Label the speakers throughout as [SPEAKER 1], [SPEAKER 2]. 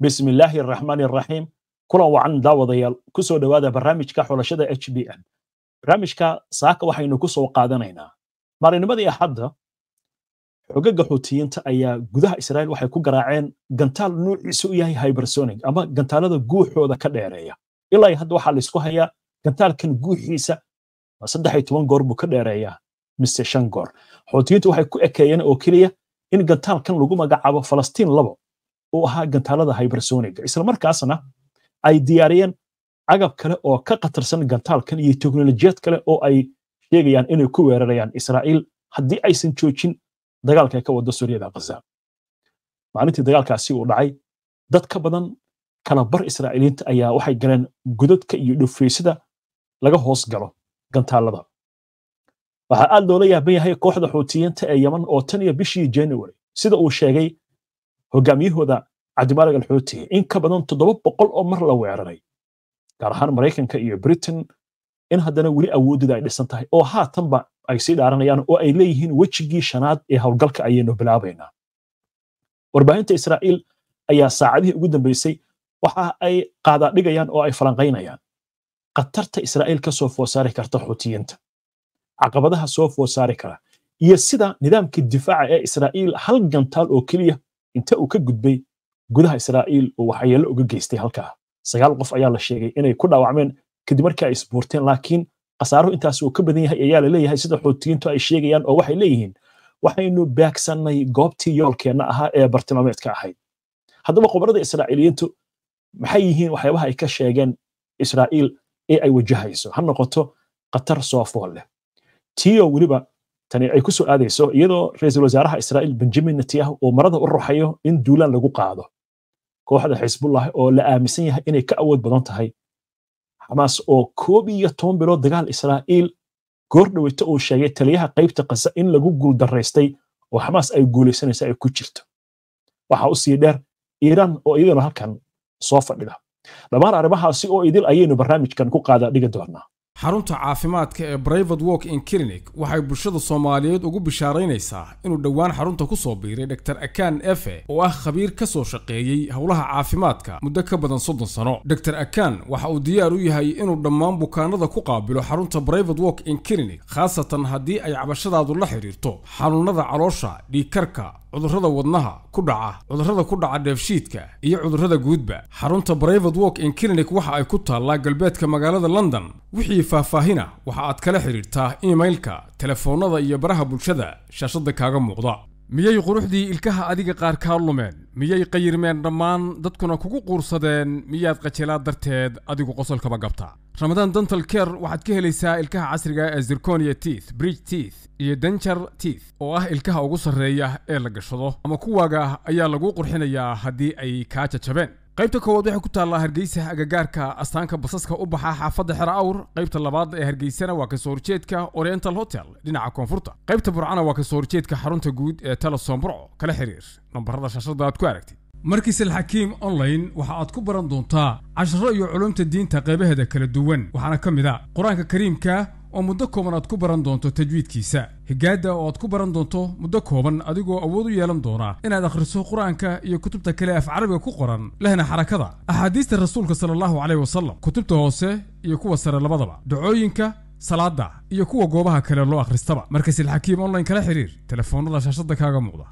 [SPEAKER 1] bismi illaahi araxmaani araxiim kulan wacan daawadayaal ku soo dhowaada barnaamijka xulashada h b n barnaamijka saaka waxaynu ku soo qaadanaynaa maalinimadii axadda xogaga xuutiyiinta ayaa gudaha israa'iil waxay ku garaaceen gantaal nuuciisu u yahay hybersonic ama gantaalada guuxooda ka dheereeya ilaa hadda waxaa laysku hayaa gantaalkan guuxiisa saddex iyo toban goor buu ka dheereeyaa mise shan goor xuutiyiintu waxay ku ekeeyeen oo keliya in gantaalkan lagu magacaabo falastiin labo uu ahaa gantaalada hybersoniga islamarkaasna ay diyaariyeen agab kale oo ka khatarsan gantaalkan iyo teknolojiyad kale oo ay sheegayaan inay ku weerarayaan israa'iil haddii aysan joojin dagaalka ay ka wado suuriyada ghaza maalintii dagaalkaasi uu dhacay dad ka badan kala bar israa'iiliinta ayaa waxay galeen godadka iyo dhufeysada laga hoos galo gantaalada waxaa aad loola yaaban yahay kooxda xuutiyiinta ee yeman oo tan iyo bishii january sida uu sheegay hogaamiyahooda cabdimaalig alxuuti in ka badan toddoba boqol oo mar la weeraray gaar ahaan maraykanka iyo britain in haddana weli awoodida ay dhisan tahay oo haatanba ay sii dhaaranayaan oo ay leeyihiin wejigii shanaad ee howlgalka ayaynu bilaabaynaa warbaahinta israa'iil ayaa saacadihii ugu dambeysay waxa ay qaadaadhigayaan oo ay falanqaynayaan khatarta israa'iil ka soo food saari karta xuutiyiinta caqabadaha soo food saari kara iyo sida nidaamka difaaca ee israa'iil hal gantaal oo keliya inta uu ka gudbay gudaha israa'iil uu waxyeello uga geystay halkaa sagaal qof ayaa la sheegay inay ku dhaawacmeen kadib markii ay isbuurteen laakiin khasaaruhu intaas uu ka badan yahay ayaa la leeyahay sida xuutiyiintu ay sheegayaan oo waxay leeyihiin waxaynu baagsannay goobtii yoolkeenna ahaa ee bartilmaameedka ahayd haddaba khubarada israa'iiliyiintu maxay yihiin waxyaabaha ay ka sheegeen israa'iil ee ay wajahayso ha noqoto khatar soo fool leh tiyo weliba tani ay ku soo aadayso iyadoo ra'iisul wasaaraha israa'iil benjamin netanyahu uu marada u ruxayo in duulaan lagu qaado kooxda xisbullah oo la aaminsan yahay inay ka awood badan tahay xamaas oo koob iyo toban bilood dagaal israa'iil goor dhaweyto uu sheegay taliyaha qaybta kasa in lagu guuldaraystay oo xamaas ay guulaysanaysa ay ku jirto waxa u sii dheer iiraan oo iyaduna halkan soo fadhida dhammaan arrimahaasi oo idil ayaynu barnaamijkan ku qaada dhigi doonaa
[SPEAKER 2] xarunta caafimaadka ee brivate walk in clinic waxay bulshada soomaaliyeed ugu bishaaraynaysaa inuu dhowaan xarunta ku soo biiray dr akan efe oo ah khabiir ka soo shaqeeyey howlaha caafimaadka muddo ka badan soddon sano dr akan waxa uu diyaar u yahay inuu dhammaan bukaanada ku qaabilo xarunta brivate walk in clinic khaasatan haddii ay cabashadaadu la xidhiirto xanuunada caloosha dhiigkarka cudurrada wadnaha ku dhaca cudurrada ku dhaca dheefshiidka iyo cudurrada guudba xarunta brivate walk in clinic waxa ay ku taallaa galbeedka magaalada london wixii faahfaahina waxa aad kala xidhiirtaa imailka telefoonnada iyo baraha bulshada shaashadda kaaga muuqda miyay quruxdii ilkaha adiga qaar kaa lumeen miyay qayirmeen dhammaan dadkuna kugu quursadeen miyaad qajilaad darteed adigu qosolkaba gabta ramadaan dental care waxaad ka helaysaa ilkaha casriga ee zirconia teeth bridge teeth iyo denjar teeth oo ah ilkaha ugu sarreeya ee la gashado ama kuwaaga ayaa lagu qurxinayaa haddii ay kaa jajabeen qaybta koowaad waxay ku taallaa hargeysa agagaarka astaanka basaska u baxa xaafadda xera awr qaybta labaad ee hargeysana waa kasoo horjeedka oriental hotel dhinaca koonfurta qaybta burcana waa kasoo horjeedka xarunta guud ee telesom burco kala xiriir nambarada shaashada aad ku aragtid markiis alxakiim online waxa aad ku baran doontaa casharo iyo culumta diinta qaybaheeda kala duwan waxaana ka mid a qur-aanka kariimka oo muddo kooban aad ku baran doonto tajwiidkiisa higaadda oo aad ku baran doonto muddo kooban adigoo awood u yeelan doona inaad akhriso qur-aanka iyo kutubta kale af carabiga ku qoran lehna xarakada axaadiista rasuulka sala allahu caleyh wasalam kutubta hoose iyo kuwa sare labadaba dacooyinka salaada iyo kuwa goobaha kale loo akhristaba markasilxakiim online kala xiriir telefoonnada shaashadda kaaga muuqda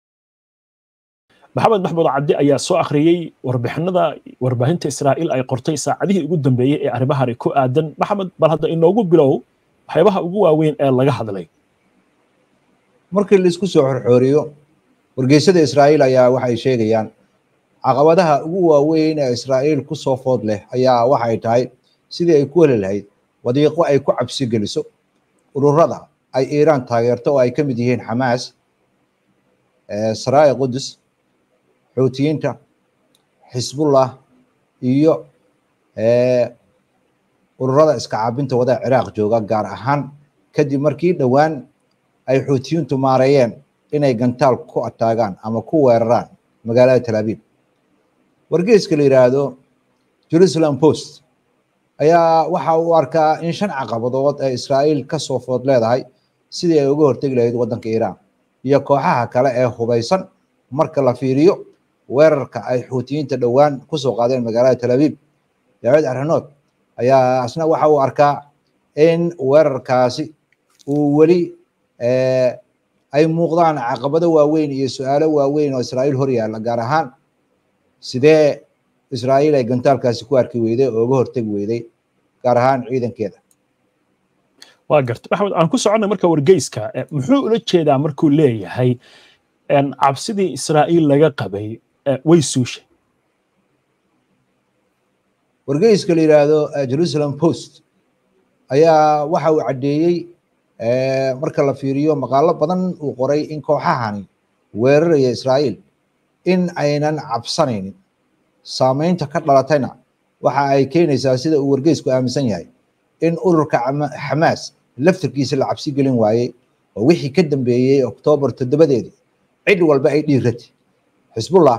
[SPEAKER 1] maxamed maxmuud cabdi ayaa soo akhriyey warbixinada warbaahinta israa'iil ay qortay saacadihii ugu dambeeyey ee arrimahani ku aadan maxamed bal hadda inoogu bilow waxyaabaha ugu waaweyn ee laga hadlay
[SPEAKER 3] markii laisku soo xorxooriyo wargeysada israa'iil ayaa waxay sheegayaan caqabadaha ugu waaweyn ee israa'iil ku soo food leh ayaa waxay tahay sidii ay ku heli lahayd wadiiqo ay ku cabsi geliso ururada ay iiraan taageerto oo ay ka mid yihiin xamaas saraaya qudus xuutiyiinta xisbullah iyo ururada iska caabinta wadaha ciraaq jooga gaar ahaan kadib markii dhowaan ay xuutiyiintu maareeyeen inay gantaal ku ataagaan ama ku weeraraan magaalada tel abiib wargeyska la yidhaahdo jerusalem post ayaa waxa uu arkaa in shan caqabadood ee israa'iil ka soo food leedahay sidii ay uga hortegi lahayd waddanka iiraan iyo kooxaha kale ee hubaysan marka la fiiriyo weerarka ay xuutiyiinta dhowaan kusoo qaadeen magaalada tel aviv daawid aranood ayaa asna waxa uu arkaa in weerarkaasi uu weli ay muuqdaan caqabado waaweyn iyo su-aalo waaweyn oo israa'iil hor yaalla gaar ahaan sidee israa'iil ay gantaalkaasi ku arki weyday oo uga hortegi weyday gaar ahaan ciidankeeda
[SPEAKER 1] waa garta maxamed aan ku soconnay marka wargeyska muxuu ula jeedaa markuu leeyahay cabsidii israa'iil laga qabay way suushay
[SPEAKER 3] wargeyska la yidhaahdo jerusalem post ayaa waxa uu caddeeyey marka la fiiriyo maqaalo badan uu qoray in kooxahani weeraraya israa'iil in aynan cabsanaynin saamaynta ka dhalatayna waxa ay keenaysaa sida uu wargeysku aaminsan yahay in ururka xamaas laftarkiisa la cabsi gelin waayey oo wixii ka dambeeyey oktoobar toddobadeedii cid walba ay dhiiratay xisbullah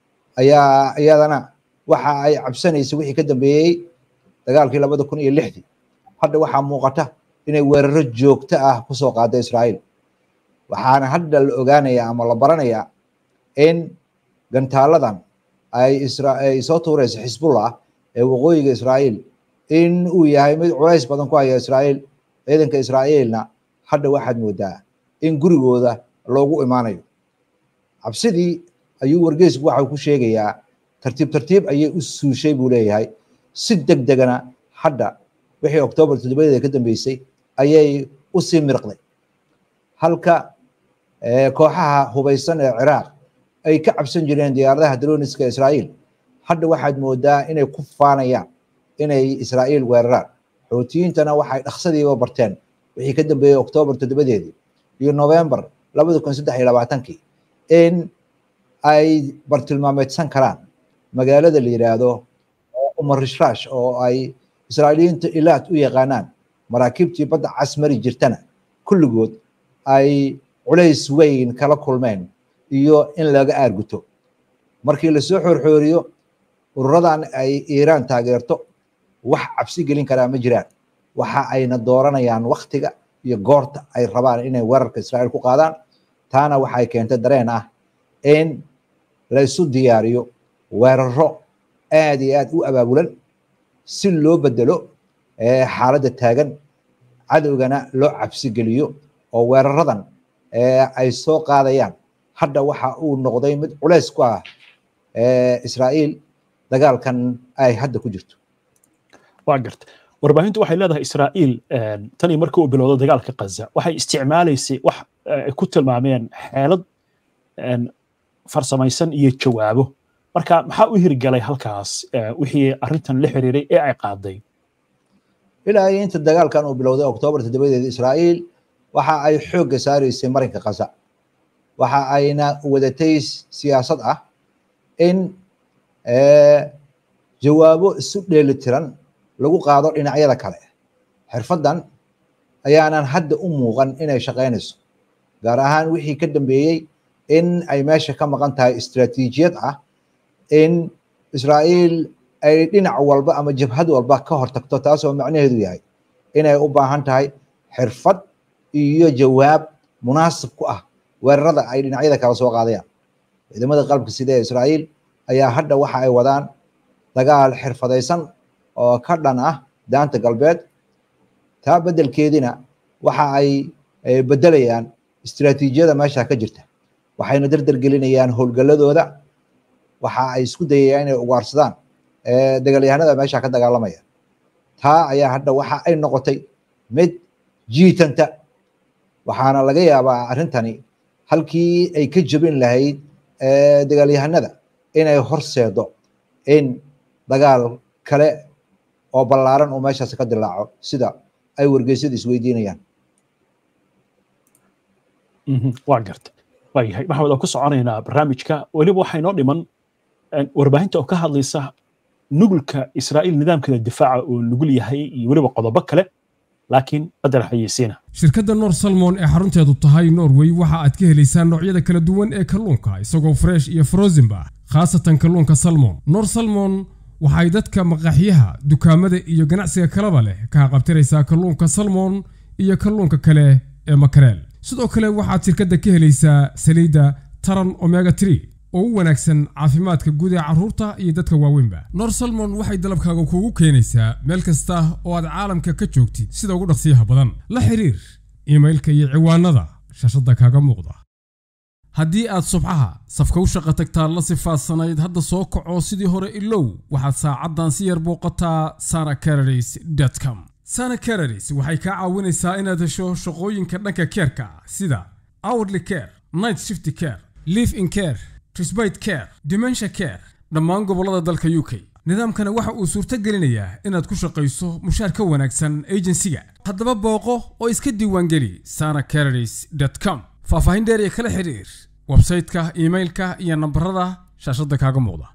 [SPEAKER 3] ayaa iyadana waxa ay cabsanaysa wixii ka dambeeyey dagaalkii labada kun iyo lixdii hadda waxaa muuqata inay weeraro joogto ah kusoo qaada israa'iil waxaana hadda la ogaanayaa ama la baranayaa in gantaaladan ay ay soo tuuraysa xisbullah ee waqooyiga israa'iil in uu yahay mid culays badan ku haya israa'iil ciidanka israa'iilna hadda waxaad moodaa in gurigooda loogu imaanayo cabsidii ayuu wargeysku waxa ku sheegayaa tartiib tartiib ayay u suushay buu leeyahay si deg degana hadda wixii oktoobar toddobadeeda ka dambeysay ayay u sii mirqday halka kooxaha hubaysan ee ciraaq ay ka cabsan jireen diyaaradaha droniska israa'iil hadda waxaad moodaa inay ku faanayaan inay israa'iil weeraraan xoutiyiintana waxay dhaqsadiiba barteen wixii ka dambeeyey oktoobar toddobadeedii iyo novembar labada kun saddex iyo labaatankii in ay bartilmaameedsan karaan magaalada la yidhaahdo umarishrash oo ay israa'iiliyiinta ilaad u yaqaanaan maraakiibtii badda cas mari jirtana kulligood ay culays weyn kala kulmeen iyo in laga aarguto markii lasoo xoorxooriyo ururadan ay iiraan taageerto wax cabsi gelin karaa ma jiraan waxa ayna dooranayaan waktiga iyo goorta ay rabaan inay weerarka israa'iil ku qaadaan taana waxay keentay dareen ah in la isu diyaariyo weeraro aad iyo aad u abaabulan si loo bedelo xaaladda taagan cadowgana loo cabsi geliyo oo weeraradan ay soo qaadayaan hadda waxa uu noqday mid culays ku ah israa'iil dagaalkan ay hadda ku jirto
[SPEAKER 1] waa garta warbaahintu waxay leedahay israa'iil tanii markii uu bilowdo dagaalka kaza waxay isticmaalaysay wax ay ku tilmaameen xeelad farsamaysan iyo jawaabo marka maxaa u hirgalay halkaas wixii arrintan la xiriiray ee ay qaaday
[SPEAKER 3] ilaa iyo inta dagaalkan uu bilowday oktoobar toddobadeeda israa'iil waxa ay xoogga saaraysay marinka kaza waxa ayna wadatay siyaasad ah in jawaabo isu dheelitiran lagu qaado dhinacyada kale xirfaddan ayaanan hadda u muuqan inay shaqaynayso gaar ahaan wixii ka dambeeyey in ay meesha ka maqan tahay istaraatiijiyad ah in israa'iil ay dhinac walba ama jabhad walba ka hortagto taasoo macnaheedu yahay inay u baahan tahay xirfad iyo jawaab munaasib ku ah weerarada ay dhinacyada kala soo qaadayaan ciidamada qalabka sida ee israa'iil ayaa hadda waxa ay wadaan dagaal xirfadaysan oo ka dhan ah daanta galbeed taa beddelkeedina waxa ay beddelayaan istiraatiijiyada meesha ka jirta waxayna dardar gelinayaan howlgalladooda waxa ay isku dayayaan inay ugaarsadaan dagaalyahanada meesha ka dagaalamaya taa ayaa hadda waxa ay noqotay mid jiitanta waxaana laga yaabaa arrintani halkii ay ka jebin lahayd dagaalyahanada inay horseedo in dagaal kale oo ballaaran uu meeshaas ka dilaaco sida ay wargeysyada isweydiinayaan
[SPEAKER 1] waa garta waayahay maxamed aan ku soconaynaa barnaamijka weliba waxaa inoo dhiman warbaahinta oo ka hadlaysa nugulka israa'iil nidaamkeeda difaaca uu nugul yahay iyo weliba qodobo kale laakiin qadar xayeysiina
[SPEAKER 2] shirkadda noor salmon ee xarunteedu tahay norway waxa aad ka helaysaa noocyada kala duwan ee kalluunka isagoo fresh iyo frozenba khaasatan kalluunka salmon noor salmon waxay dadka maqaaxyaha dukaamada iyo ganacsiga kalaba leh ka haqabtiraysaa kalluunka salmon iyo kalluunka kale ee makareel sidoo kale waxaad shirkadda ka helaysaa saliidda taran omega tree oo u wanaagsan caafimaadka guud ee carruurta iyo dadka waaweynba nor salmon waxay dalabkaaga kuugu keenaysaa meel kasta oo aad caalamka ka joogtid sida ugu dhaqsiyaha badan la xiriir iimailka iyo ciwaanada shaashadda kaaga muuqda haddii aad subxaha safka u shaqo tagtaa la sifaadsanayd hadda soo kaco sidii hore ilow waxaad saacaddan si yar booqataa sana cararis com sana cararis waxay kaa caawinaysaa inaad hesho shaqooyinka dhanka keerka sida hourly care night shift care live in care trisbite care dimensha care dhammaan gobollada dalka u k nidaamkana waxa uu suurto gelinayaa inaad ku shaqayso mushaar ka wanaagsan ejensiga haddaba booqo oo iska diiwaangeli sana cararis com faahfaahin dheer iyo kala xiriir websayte-ka iimailka iyo nambarada shaashadda kaaga muuqda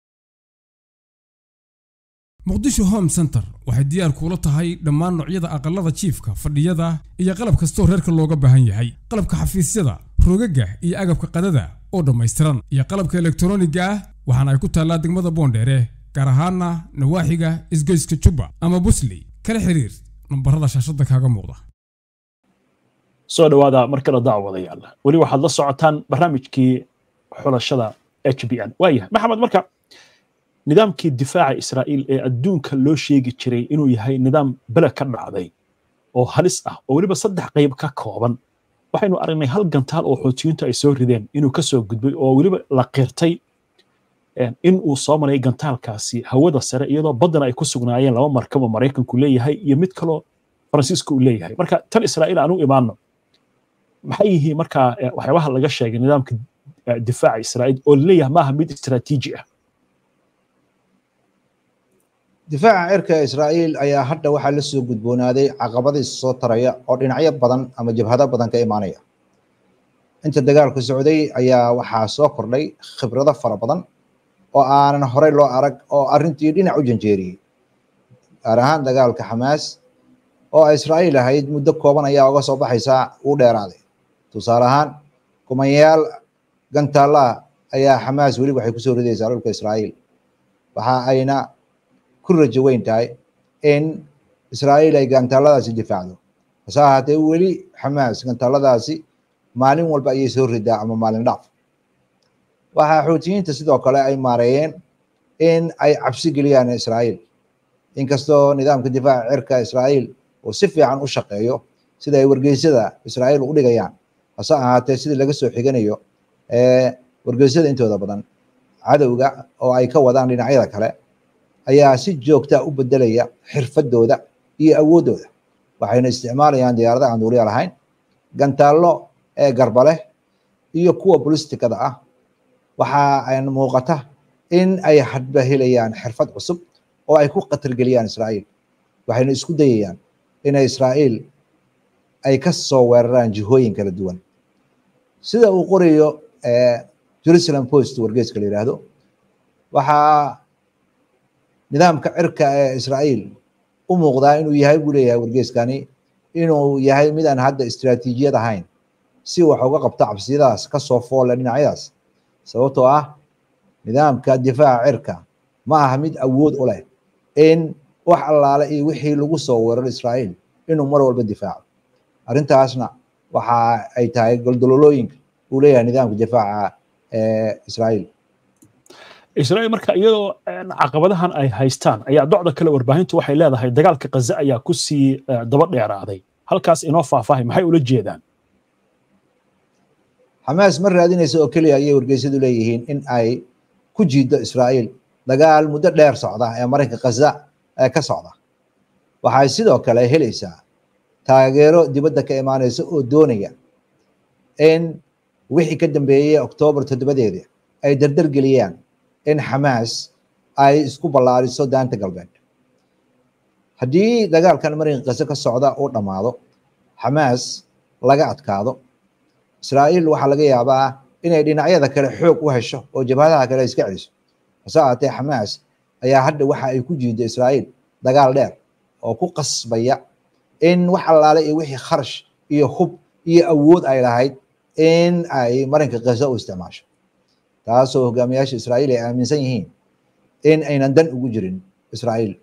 [SPEAKER 2] muqdisho home center waxay diyaar kuula tahay dhammaan noocyada aqallada jiifka fadhiyada iyo qalab kastoo reerka looga baahan yahay qalabka xafiisyada rogaga iyo agabka qadada oo dhammaystiran iyo qalabka elektroniga ah waxaana ay ku taallaa degmada boondheere gaar ahaana nawaaxiga isgoyska jubba ama busley kala xiriir nambarada shaashadda kaaga muuqda
[SPEAKER 1] soo dhowaada mar kale daawadayaal weli waxaad la socotaan barnaamijkii xulashada h b n waayahay maxamed marka nidaamkii difaaca israa'iil ee adduunka loo sheegi jiray inuu yahay nidaam bele ka dhacday oo halis ah oo weliba saddex qayb ka kooban waxaynu aragnay hal gantaal oo xoutiyiintu ay soo rideen inuu ka soo gudbay oo weliba la qirtay in uu soo maray gantaalkaasi hawada sare iyadoo baddana ay ku sugnaayeen laba markabo maraykanku leeyahay iyo mid kaloo faransiisku uu leeyahay marka tan israa'iil aan u imaano maxay yihiin markaa waxyaabaha laga sheegay nidaamka difaaca israa'iil oo laleeyahay maaha mid istiraatiiji ah
[SPEAKER 3] difaaca cirka israa'iil ayaa hadda waxaa la soo gudboonaaday caqabadiis soo taraya oo dhinacyo badan ama jabhado badan ka imaanaya inta dagaalku socday ayaa waxaa soo kordhay khibrado fara badan oo aanan horey loo arag oo arrintii dhinac u janjeeriyey gaar ahaan dagaalka xamaas oo israa'iil ahayd muddo kooban ayaa uga soo baxaysaa uu dheeraaday tusaale ahaan kumanyaal gantaallaa ayaa xamaas weli waxay kusoo ridaysaa dhulka israa'iil waxa ayna ku rajo weyn tahay in israa'iil ay gantaalladaasi difaacdo hase ahaatee weli xamaas gantaalladaasi maalin walba ayay soo ridaa ama maalin dhaaf waxaa xuutiyiinta sidoo kale ay maareeyeen in ay cabsi geliyaan israa'iil inkastoo nidaamka difaaca cirka israa'iil uu si fiican u shaqeeyo sida ay wargeysyada israa'iil u dhigayaan hase ahaatee sidii laga soo xiganayo wargeysyada intooda badan cadowga oo ay ka wadaan dhinacyada kale ayaa si joogta u bedelaya xirfadooda iyo awooddooda waxayna isticmaalayaan diyaarada aan duuliya lahayn gantaallo ee garba leh iyo kuwa bolistikada ah waxa ay muuqata in ay hadba helayaan xirfad cusub oo ay ku khatargeliyaan israa'iil waxayna isku dayayaan inay israa'iil ay ka soo weeraraan jihooyin kala duwan sida uu qorayo jerusalem post wargeeska la yidhaahdo waxaa nidaamka cirka ee israa'iil u muuqdaa inuu yahay buu leeyahay wargeeskani inuu yahay midaan hadda istiraatiijiyad ahayn si wax uga qabto cabsiyadaas ka soo foolle dhinacyadaas sababtoo ah nidaamka difaaca cirka ma aha mid awood u leh in wax allaale iyo wixii lagu soo weeraro israa'iil inuu mar walba difaaco arrintaasna waxa ay tahay goldololooyinka uu leeyahay nidaamka difaaca ee israa'iil
[SPEAKER 1] israa'iil marka iyadoo caqabadahan ay haystaan ayaa docda kale warbaahintu waxay leedahay dagaalka kaza ayaa ku sii daba dheeraaday halkaas inoo faahfaahay maxay ula jeedaan
[SPEAKER 3] xamaas ma raadinaysa oo keliya ayay wargeysyadu leeyihiin in ay ku jiido israa'iil dagaal muddo dheer socda ee marinka kaza ee ka socda waxay sidoo kale helaysaa taageero dibadda ka imaanaysa oo doonaya in wixii ka dambeeyey oktoobar toddobadeeda ay dardar geliyaan in xamaas ay isku ballaariso daanta galbeed haddii dagaalkan marinka kaza ka socda uu dhammaado xamaas laga adkaado israa'iil waxaa laga yaabaa inay dhinacyada kale xoog u hesho oo jabhadaha kale iska celiso hase ahaatee xamaas ayaa hadda waxa ay ku jiida israa'iil dagaal dheer oo ku qasbaya in wax allaale iyo wixii kharash iyo hub iyo awood ay lahayd in ay marinka kaza u isticmaasho taasoo hogaamiyaasha israa'iil ay aaminsan yihiin in aynan dan ugu jirin israa'iil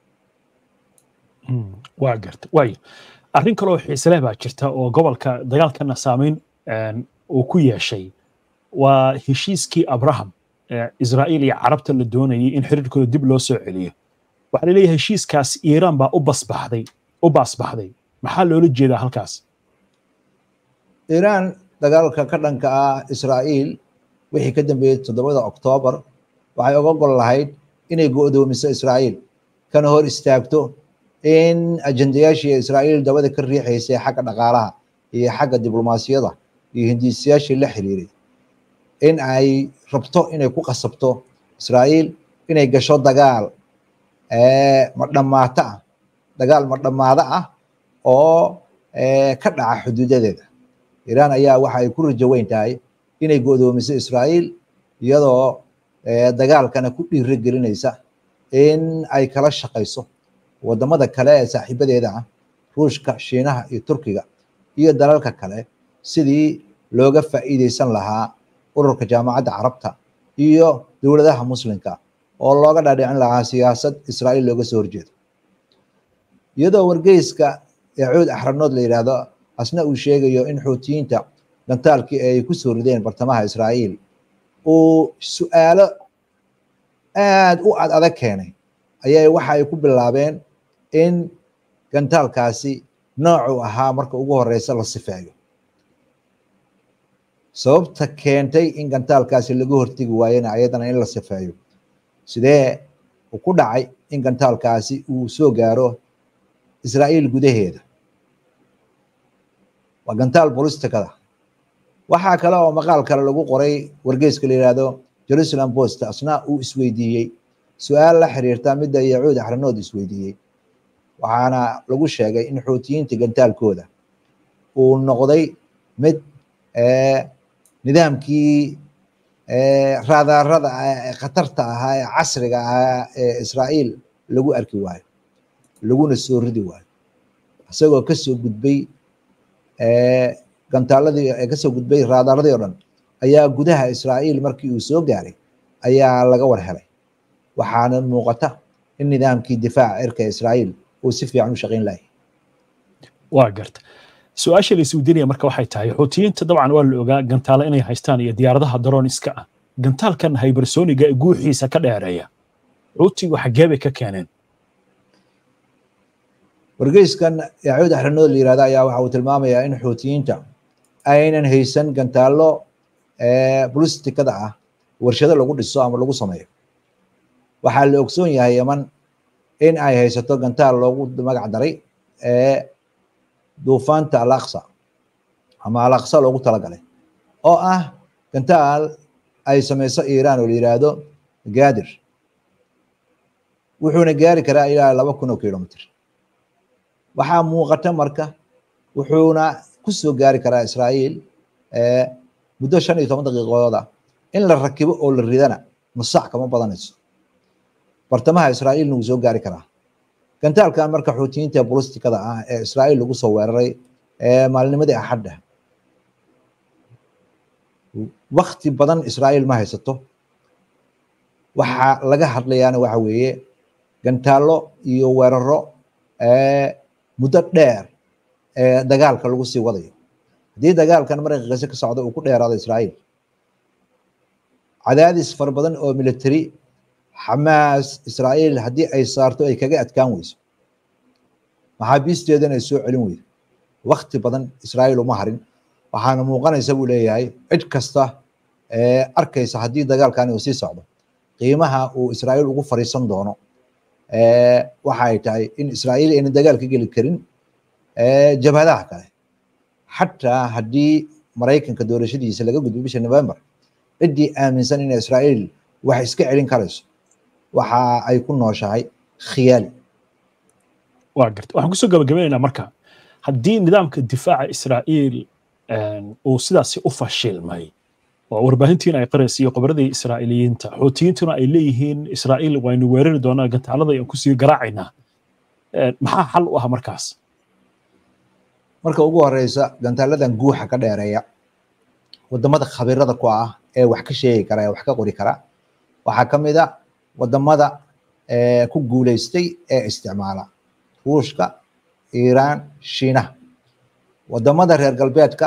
[SPEAKER 1] waa garta waayo arrin kaloo xiiseleh baa jirta oo gobolka dagaalkana saameyn uu ku yeeshay waa heshiiskii abraham israa'iil iyo carabta la doonayay in xiriirkooda dib loo soo celiyo waxaa la leeyahay heshiiskaas iiraan baa u basbaxday u baasbaxday maxaa loola jeedaa halkaas
[SPEAKER 3] iiraan dagaalka ka dhanka ah israa'iil wixii ka dambeeyey toddobada oktoobar waxay oga gol lahayd inay go'doomiso israa'iil kana hor istaagto in ajendayaashii israa'iil dabada ka riixaysay xagga dhaqaalaha iyo xagga diblomaasiyada iyo hindiisayaashii la xiriiray in ay rabto inay ku qasabto israa'iil inay gasho dagaal madhamaato ah dagaal madhamaado ah oo ka dhaca xuduudadeeda iiraan ayaa waxa ay ku rajo weyn tahay inay go'doomiso israa'iil iyadoo dagaalkana ku dhiiro gelinaysa in ay kala shaqayso wadamada kale ee saaxiibadeeda ah ruushka shiinaha iyo turkiga iyo dalalka kale sidii looga faa'iideysan lahaa ururka jaamacadda carabta iyo dowladaha muslimka oo looga dhaadhicin lahaa siyaasad israa'iil looga soo horjeedo iyadoo wargeyska yacuud axranood la yidhaahdo asna uu sheegayo in xuutiyiinta gantaalkii ay ku soo rideen bartamaha israa'iil uu su'aalo aad u ad adag keenay ayay waxa ay ku bilaabeen in gantaalkaasi noocuu ahaa marka ugu horeysa la sifeeyo sababta keentay in gantaalkaasi laga hortegi waayena ayadana in la sifeeyo sidee uu ku dhacay in gantaalkaasi uu soo gaaro israa'iil gudaheeda waa gantaal bolistikada waxaa kale oo maqaal kale lagu qoray wargeyska la yidhaahdo jerusalem post asna uu isweydiiyey su-aal la xiriirta midda yacuud axranood isweydiiyey waxaana lagu sheegay in xuutiyiinta gantaalkooda uu noqday mid nidaamkii raadaarada khatarta ahaa ee casriga ahaa ee israa'iil lagu arki waayo laguna soo ridi waayo isagoo kasoo gudbay gantaaladii kasoo gudbay raadaaradii o dhan ayaa gudaha israa'iil markii uu soo gaaray ayaa laga war helay waxaana muuqata in nidaamkii difaaca cirka israa'iil uu si fiican u shaqayn lahay
[SPEAKER 1] waa garta su-aasha la isweydiinaya marka waxay tahay xuutiyiinta dabcan waa la ogaa gantaalo inay haystaan iyo diyaaradaha darooniska ah gantaalkan hybersoniga ee guuxiisa ka dheereeya xuutigu xaggee bay ka keeneen
[SPEAKER 3] wargeyskan yacuud axranood la yirahda ayaa waxa uu tilmaamayaa in xuutiyiinta aynan haysan gantaallo bulistikada ah warshado lagu dhiso ama lagu sameeyo waxaa la ogsoon yahay yaman in ay haysato gantaal loogu magac daray duufaanta alaqsa ama alaqsa loogu talagalay oo ah gantaal ay sameyso iiraan oo la yiraahdo gadir wuxuuna gaari karaa ilaa laba kun oo kilomitr waxaa muuqata marka wuxuuna ku soo gaari karaa israa'iil muddo shan iyo toban daqiiqadooda in la rakibo oo la ridana nusac kama badanayso bartamaha israa'iilna wuu soo gaari karaa gantaalkan marka xuutiyiinta bolistikada ah ee israa'iil lagu soo weeraray maalinimadii axadda wakti badan israa'iil ma haysato waxa laga hadlayaana waxa weeye gantaallo iyo weeraro muddo dheer ee dagaalka lagu sii wadayo haddii dagaalkan marka qise ka socda uu ku dheeraado israa'iil cadaadis fara badan oo military xamaas israa'iil haddii ay saarto ay kaga adkaan weyso maxaabiisteedana ay soo celin weydo wakti badan israa'iil uma harin waxaana muuqanaysa buu leeyahay cid kasta ee arkaysa haddii dagaalkani uu sii socdo qiimaha uu israa'iil ugu fariisan doono waxa ay tahay in israa'iil ayna dagaal ka geli karin jabhadaha kale xataa haddii maraykanka doorashadiisa laga gudbo bisha november ciddii aaminsan in israa'iil wax iska celin karayso waxa ay ku nooshahay khiyaali
[SPEAKER 1] waa garta waxaan kusoo gabagabaynaynaa marka haddii nidaamka difaaca israa'iil uu sidaasi u fashilmay oo warbaahintiina ay qaraysa iyo khobradii israa'iiliyiinta xuutiyiintuna ay leeyihiin israa'iil waynu weerari doonaa gantaalada aan kusii garaacaynaa maxaa xal u ah markaas
[SPEAKER 3] marka ugu horeysa gantaaladan guuxa ka dheereeya wadamada khabirada ku ah ee wax ka sheegi kara ee wax ka qori kara waxaa ka mid a wadamada ku guuleystay ee isticmaala ruushka iiraan shiinaha wadamada reer galbeedka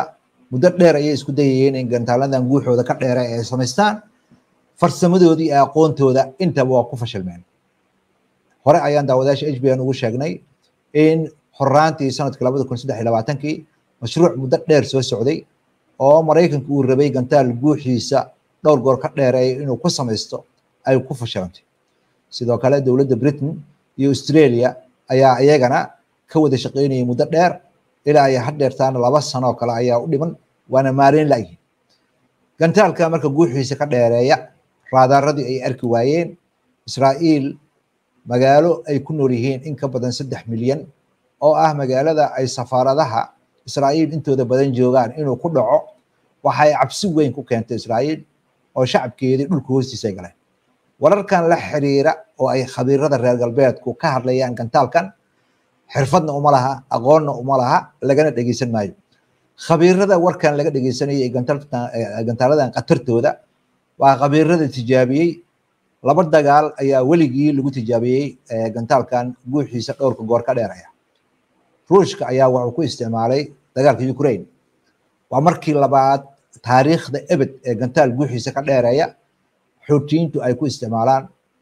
[SPEAKER 3] muddo dheer ayay isku dayayeen in gantaaladan guuxooda ka dheera ay samaystaan farsamadoodii iyo aqoontooda intaba waa ku fashilmeen hore ayaan daawadayaasha h b n ugu sheegnay in horaantii sanadkii labada kun saddex iyo labaatankii mashruuc muddo dheer soo socday oo maraykanka uu rabay gantaal guuxiisa dhowr goor ka dheereeya inuu ku samaysto ay ku fashilantay sidoo kale dowladda britain iyo australia ayaa iyagana ka wada shaqaynayay muddo dheer ilaa ay hadheertaana laba sano oo kale ayaa u dhiman waana maalin la'yihin gantaalka marka guuxiisa ka dheereeya raadaaradii ay arki waayeen israa'iil magaalo ay ku nool yihiin in ka badan saddex milyan oo ah magaalada ay safaaradaha israa'iil intooda badan joogaan inuu ku dhaco waxay cabsi weyn ku keentay israa'iil oo shacabkeedii dhulka hoostiisa ay galeen wararkan la xiriira oo ay khabiirada reer galbeedku ka hadlayaan gantaalkan xirfadna uma laha aqoonna uma laha lagana dhegeysan maayo khabiirada warkan laga dhegeysanayay gantaaladan khatartooda waa khabiirada tijaabiyey laba dagaal ayaa weligii lagu tijaabiyey gantaalkan guuxiisa dhowrka goor ka dheeraya ruushka ayaa wuxuu ku isticmaalay dagaalka ukraine waa markii labaad taariikhda ebed ee gantaal guuxiisa ka dheereeya xuutiyiintu ay ku isticmaalaan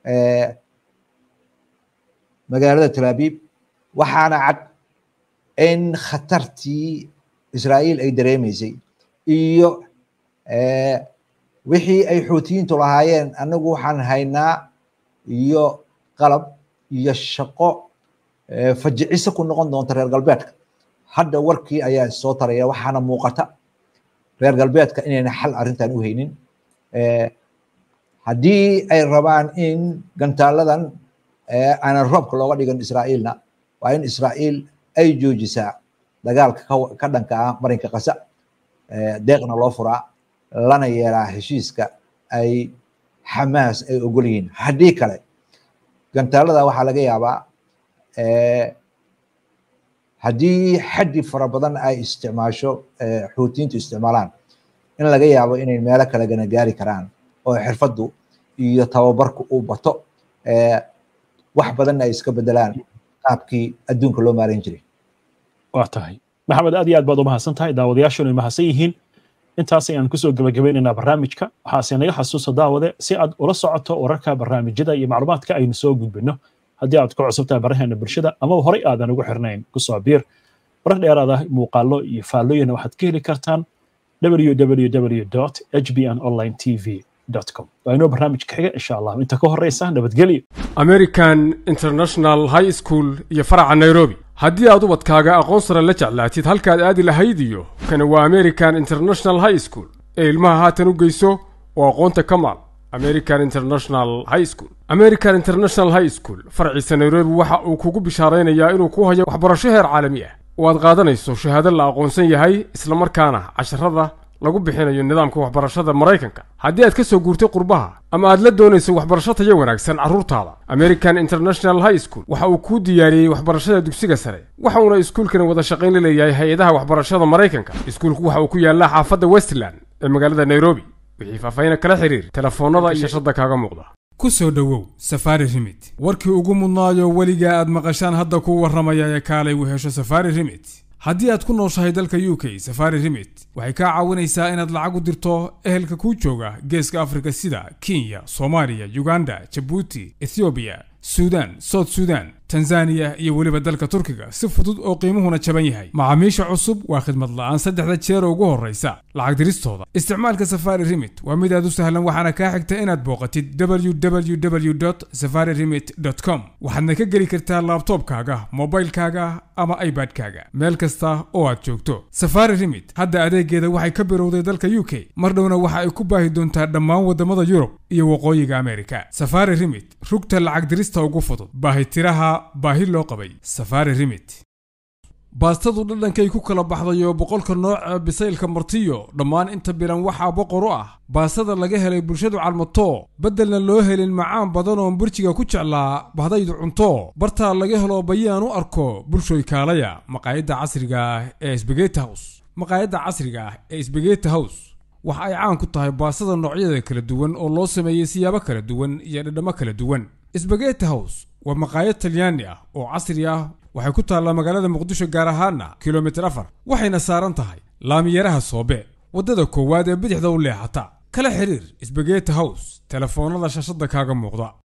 [SPEAKER 3] magaalada talaabib waxaana cad in khatartii israa'iil ay dareemaysay iyo wixii ay xuutiyiintu lahaayeen anagu waxaan haynaa iyo qalab iyo shaqo fajiciso ku noqon doonta reer galbeedka hadda warkii ayaa soo taraya waxaana muuqata reer galbeedka inayna xal arrintan u haynin haddii ay rabaan in gantaaladan aanan roobka looga dhigan israa'iilna waa in israa'iil ay joojisaa dagaalka ka dhanka ah marinka qasa deeqna loo furaa lana yeelaa heshiiska ay xamaas ay ogol yihiin haddii kale gantaalada waxaa laga yaabaa haddii xaddi fara badan ay isticmaasho xuutiyiintu isticmaalaan in laga yaabo inay meelo kale gana gaari karaan oo xirfaddu iyo tababarku uu bato wax badanna ay iska bedelaan qaabkii adduunka loo maaran jiray
[SPEAKER 1] waa tahay maxamed aad iyo aad baad u mahadsan tahay daawadayaashuna ay mahadsan yihiin intaas ayaan kusoo gebagabaynaynaa barnaamijka waxaase naga xasuusta daawade si aad ula socoto wararka barnaamijyada iyo macluumaadka aynu soo gudbino haddii aad ku cusubtahay baraheena bulshada amaba horey aadan ugu xirnayn kusoo biir warar dheeraada muuqaalo iyo faallooyina waxaad ka heli kartaan www hbn online tv com waa inoo barnaamijka xiga insha allah inta ka horeysa nabadgelyo
[SPEAKER 2] american international high school iyo faraca nairobi haddii aad ubadkaaga aqoon sare la jeclaatid halkaad aadi lahayd iyo kani waa american international high school ee ilmaha haatan u geyso oo aqoonta ka maal american international high school american international high school farciisa nairobi waxa uu kugu bishaaraynayaa inuu ku hayo waxbarasho heer caalami ah oo aad qaadanayso shahaado la aqoonsan yahay islamarkaana casharada lagu bixinayo nidaamka waxbarashada maraykanka haddii aad ka soo guurtay qurbaha ama aad la doonayso waxbarasho tayo wanaagsan carruurtaada american international high school waxa uu kuu diyaariyey waxbarashada dugsiga sare waxa uuna iskuulkani wada shaqayn la leeyahay hay-adaha waxbarashada maraykanka iskuulku waxa uu ku yaallaa xaafadda westland ee magaalada nairobi wixii faahfaahin kala xiriir telefoonnada iyo shashada kaaga muuqda
[SPEAKER 4] ku soo dhowow safaari rimit warkii ugu mudnaayo weligaa aad maqashaan hadda kuu warramaya ee kaalay u hesho safaari rimit haddii aad ku nooshahay dalka u k safari rimit waxay kaa caawinaysaa inaad lacag u dirto ehelka kuu jooga geeska afrika sida kenya soomaaliya uganda jabuuti ethoobiya suudaan soud suudaan tanzaniya iyo weliba dalka turkiga si fudud oo qiimuhuna jaban yahay macaamiisha cusub waa khidmad la'aan saddexda jeer ugu horraysa lacag diristooda isticmaalka safari rimit waa mid aad u sahlan waxaana kaa xigta inaad booqatid www safari rimit com waxaadna ka geli kartaa laabtoobkaaga mobilkaaga ama ibadkaaga meel kasta oo aad joogto safari rimit hadda adeegeeda waxay ka birowday dalka u k mar dhowna waxa ay ku baahi doontaa dhammaan waddamada yurub iyo waqooyiga amerika safari rimit rugta lacag dirista ugu fudud baahitiraha baahi loo qabay safari rimit baastadu dhadhankay ku kala baxday oo boqolka nooca bisaylka martiyo dhammaan inta bilan waxaa boqor u ah baastada laga helay bulshadu calmato beddelna loo helin macaan badan oon burjiga ku jeclaa bahdaydu cunto bartaa laga helo bayaan u arko bulshoy kaalaya maqaayadda casriga ah ee sbegeti house maqaayadda casriga ah ee sbegeti house waxa ay caan ku tahay baastada noocyada kala duwan oo loo sameeyey siyaabo kala duwan iyo dhadhammo kala duwan sbegeti house waa maqaayad talyaani ah oo casri ah waxay ku taallaa magaalada muqdisho gaar ahaana kilomitir afar waxayna saaran tahay laamiyaraha soobe waddada koowaad ee bidixda u leexata kala xiriir sbageti hows telefoonnada shashadda kaaga muuqda